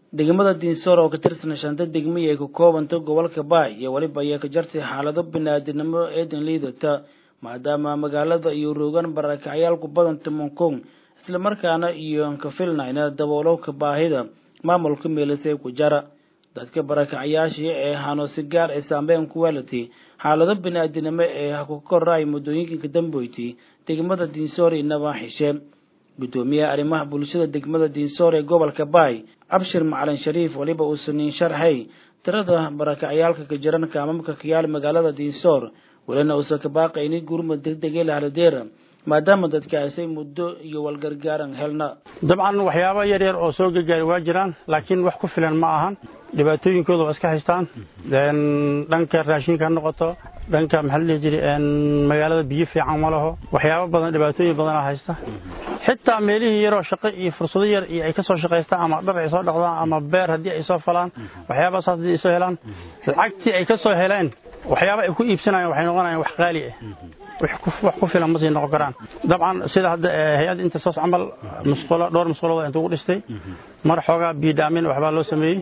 degmada diinsoor oo ka tirsan shanta degmiya ay ka koobanta gobolka baay iyo weliba ayaa ka jartay xaalado biniaadinimo eedan liidata maadaama magaalada iyo roogan barakacyaal ku badan timonkong islamarkaana iyo ka filnayna daboolowka baahida maamulka meelisay ku jara dadka barakacyaashii ee hanosi gaar ay saameyn ku weelatay xaalado biniaadinimo ee ku koray muddooyinka dambeyti degmada diinsoor inaba xishe gudoomiyaha arrimaha bulshada degmada diinsoor ee gobolka baay abshir macalin shariif weliba uusanin sharxay tirada barakacyaalka ka jiran kaamamka kayaal magaalada diinsoor welina uusan ka baaqaynin gurmud degdegee lahaladeera maadaama dadka aysay muddo iyo walgargaaran helna dabcan waxyaaba yar yar oo soo gargaari waa jiraan laakiin wax ku filan ma ahan dhibaatooyinkooda waa iska haystaan dhanka raashinka ha noqoto dhanka maxaa la dhihi jiray magaalada biyo fiican ma laho waxyaaba badan dhibaatooyin badanaa haysta xitaa meelihii yaroo shaqo iyo fursado yar iyo ay ka soo shaqaystaan ama dhar ay soo dhaqdaan ama beer haddii ay soo falaan waxyaabaas haddii ay soo helaan lacagtii ay ka soo heleen waxyaaba ay ku iibsanayaan waxay noqonayaan wax qaali ah wax ku filan ma sii noqon karaan dabcan sida hadda hay-adda intersos camal musqulo dhowr musqulood inta ugu dhistay mar xoogaa biidhaamin waxbaa loo sameeyey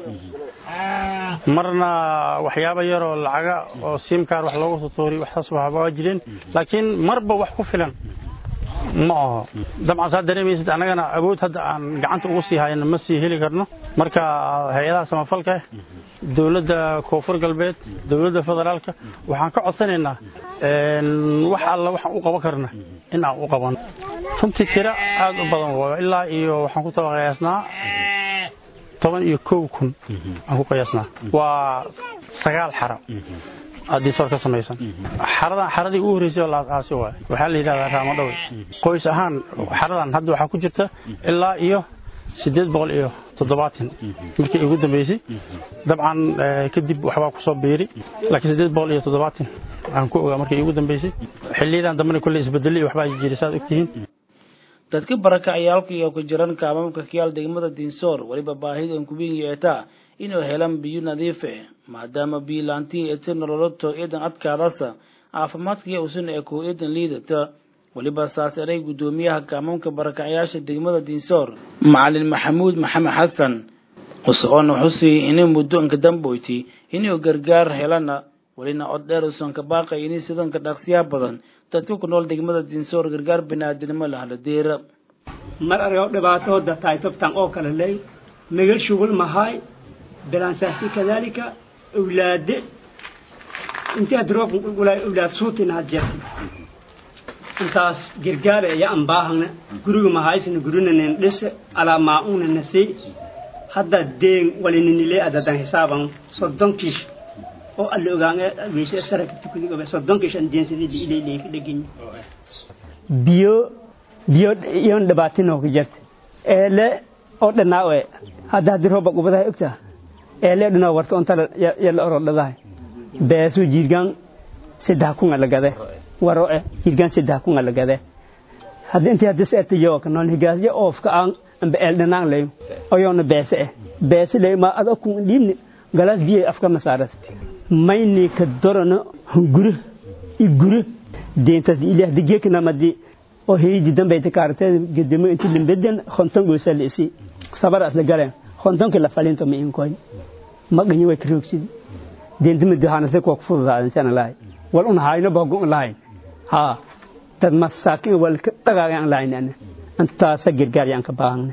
marna waxyaaba yaroo lacaga oo simkaar wax loogu tutuuriy waxsaas waa jireen laakiin marba wax ku filan ma aho dabcan saa dareemaysid annagana awood hadda aan gacanta ugu sii hayno ma sii heli karno marka hay-adaha samafalka dowladda koonfur galbeed dowladda federaalka waxaan ka codsanaynaa wax alla waxaan u qaban karna in aan u qaban runtii tiro aad u badan waayo ilaa iyo waxaan ku taba qiyaasnaa toban iyo kow kun aan ku qiyaasnaa waa sagaal xara haddii soor ka samaysan xaradan xaradii ugu horreysay oo laasaasi waay waxaa la yidhahdaa raamadhowe qoys ahaan xaradan hadda waxaa ku jirta ilaa iyo siddeed boqol iyo toddobaatan markii ugu dambeysay dabcan kadib waxbaa ku soo biiri laakiin siddeed boqol iyo toddobaatan aan ku ogaa markii ugu dambeysay xilliyadan dambena kolley isbedelay waxbaa jiray saad ogtihiin dadka barakacayaalka iyo ku jiran kaamamka kiyaal degmada diinsoor weliba baahidan kuwiin yeetaa inuu helaan biyo nadiif ah maadaama biyo laantii eti nololoto eedan adkaadasa caafimaadkaiyo usan ee koo eedan liidata weliba saas eray guddoomiyaha kaamamka barakacyaasha degmada diinsoor macalin maxamuud maxamed xasan usoona xusii inay muddo inka damboyti inuu gargaar helana welina cod dheer usan ka baaqay inay sidanka dhaqsiyaa badan dadka ku nool degmada diinsoor gargaar biniaadinimo lahaladeera mar argo dhibaatooda tahay tobtan oo kale ley megal shugul mahay bilaansaasi kadalika awlaade intaad roob awlaad suutina had jeerta intaas gargaara iyo aan baahana guriga mahaysna gurinanen dhise alaa maa-una nasey hadda deen walininilee adadan hisaaban soddonkiish oo alla ogaan weyse saraka tukudigobe soddonkiish aan deensadii ileyley ka dhegin biyo biyo iyon dhibaatinoo ka jirta eele oo dhanaawe hadda haddii rooba gubadaha ogtaa eele dhanaa warta ontala yalla orodhadahay beeso jirgaan saddex kunga lagade waro eh jirgaan saddex kunga lagade hadda intii hadda seetayo ka nool higaasyo oofka aan amba eel dhanaan leyo oyoona beese eh beese leyo ma ada kun dhiibni galaas biyo afka masaaras mayni ka dorano gure i gure deentas ilaah digeekna madi oo heydi dambayta kaartee gedemo inti limbedan konton goosa leesi sabar asla galeen kontonki la falinto ma inkoy maganyi way karoogsid deentama duhaanase kuwa kufududaadan sana lahay wal un hayno bagon lahayn ha dad masaakin wal ka dhagaagan lahayn ana intaasa gargaar yaan ka baahana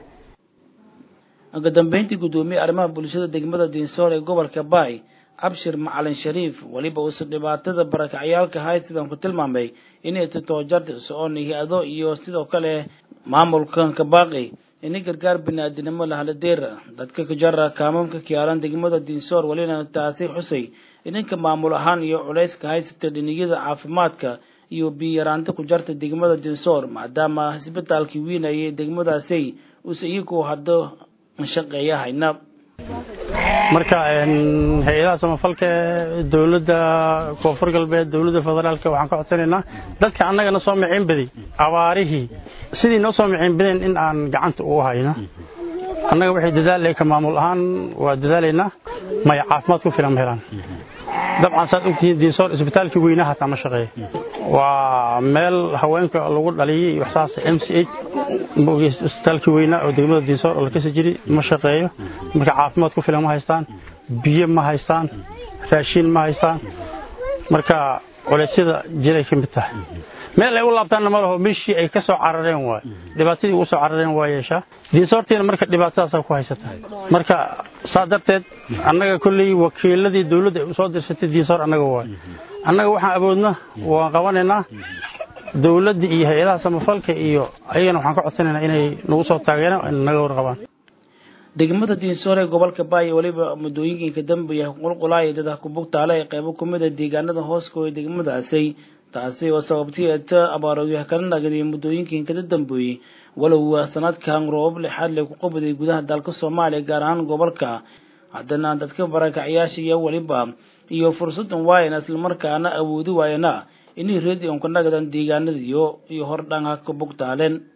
ugu dambeyntii guddoomiye arrimaha bulshada degmada diinsoor ee gobolka baay abshir macalin shariif weliba uusan dhibaatada barakacyaalka hay sidan ku tilmaamay inay titoojarta socon hay-ado iyo sidoo kale maamulkan ka baaqi inay gargaar biniaadinimo lahaladeera dadka kajara kaamamka kiyaalan degmada diinsoor welina taasi xusay idinka maamul ahaan iyo culayska haysata dhiniyada caafimaadka iyo biyaraanta ku jarta degmada diinsoor maadaama isbitaalkii wiinayay degmadaasi uusa iyagu haddo shaqeeya hayna marka hay-adaha samafalka dowladda koonfur galbeed dowladda federaalka waxaan ka codsanaynaa dadka annagana soo miciin baday abaarihii sidii noo soo miciin badeen in aan gacanta ugu hayno annaga waxay dadaalay ka maamul ahaan waa dadaalaynaa maya caafimaad ku filan ma helaan dabcan saad ogtihiin diinsoor isbitaalkii weynaha hataa ma shaqeeya waa meel haweenka lagu dhaliyey waxsaas m c h isbitaalkii weynaa oo degmada diinsoor oo la kasi jiri ma shaqeeyo marka caafimaad ku filan ma haystaan biyo ma haystaan raashiin ma haystaan marka culeysyada jiray ka mid tahay meel ay u laabtaanna ma laho meeshii ay ka soo carareen waay dhibaatadii ugu soo carareen waa yeeshaa diinsoortiina marka dhibaatadaasaa ku haysata marka saa darteed annaga kolley wakiiladii dawladda ay usoo dirsatay diinsoor annaga waay annaga waxaan awoodna waan qabanaynaa dawladda iyo hay-adaha samafalka iyo ayagana waxaan ka codsanaynaa inay nagu soo taageeraan naga warqabaan degmada diinsoor ee gobolka baay weliba muddooyinka dambeeya qulqulaaya dada kubugtaale ee qaybo ku mid a deegaanada hooskooda degmadaasi taasi oo sababtay eeta abaarooyaha kala nagaday muddooyinkan kada dambeeyey walow sanadkan roobab lixaad le ku qabaday gudaha dalka soomaaliya gaar ahaan gobolka haddana dadka barakacyaasha iyo weliba iyo fursadan waayana islamarkaana awoodi waayana inay reedion ka nagadan deegaanadiyo iyo hordhanka ka bugtaaleen